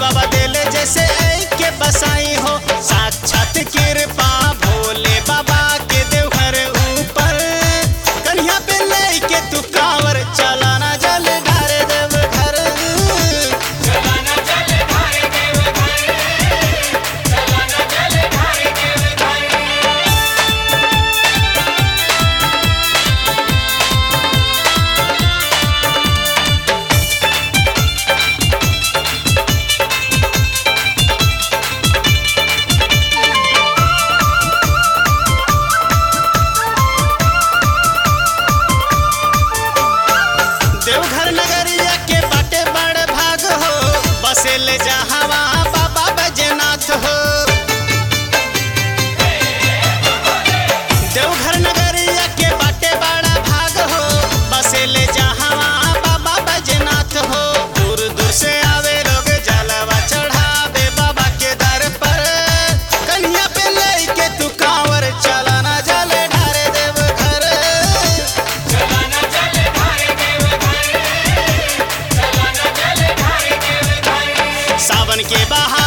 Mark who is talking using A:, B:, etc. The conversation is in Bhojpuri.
A: बाबा देले जैसे ऐ के बसाई हो साक्षात कृपा भोले बाबा के देवघर ऊपर कन्या पे ले के तू कांवर चलाना जल ढारे देव घर
B: चलाना चल ढारे देव घर चलाना चल ढारे देव घर
A: देवघर नगरिया के बाटे बड़ भाग हो बसे ले जहावा बाबा बैजनाथ हो देवघर नगरिया के बाटे बड़ा भाग हो बसे ले जहावा बाबा बैजनाथ हो दूर दूर से आवे लोग जलवा चढ़ावे बाबा के दर पर कन्या पे ले के तू कांवर चलाना जल ढारे देव घर
B: चलाना चल ढारे देव घर चलाना चल ढारे देव घर
A: सावन के बहार